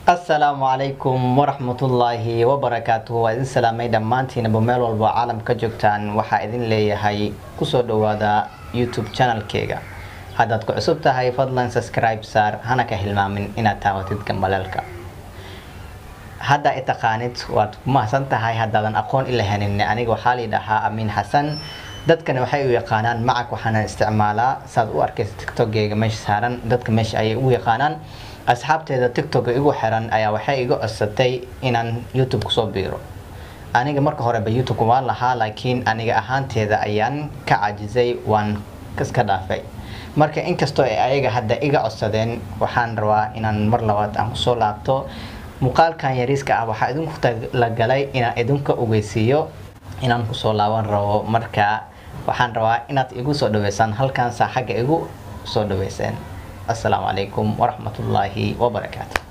asalaamu calaykum waraxmatullaahi wabarakaatuhu waa idin salaamay dhammaantiinaba meel walba caalamka joogtaan waxaa idin leeyahay kusoo dhawaada youtube channelkeyga haddaad ku cusub tahay fadlan subscribe saar hana ka hilmaamin inaad taawatid gambaleelka hadda i taqaanid waad ku mahadsan tahay haddaadan aqoon ila hanin aniga waxaa layidhahaa amiin xasan dadkani waxay u yaqaanaan macag waxaana isticmaalaa saad u arkaysa tiktokgeyga meesha saaran dadka meesha ayay ugu yaqaanaan asxaabteeda tiktok igu xiran ayaa waxay iga codsatay inaan youtube kusoo biiro aniga marka horeba youtube waan lahaa laakiin aniga ahaanteeda ayaan ka cajisay waan iska dhaafay marka inkastoo ay ayaga hadda iga codsadeen waxaan rabaa inaan mar labaad aan kusoo laabto muuqaalkan yariiska ah waxaa idinku talagalay inaan idinka ogeysiiyo inaan kusoo laaban rabo marka waxaan rabaa inaad igu soo dhaweysaan halkaansaa xagga igu soo dhaweyseen السلام عليكم ورحمة الله وبركاته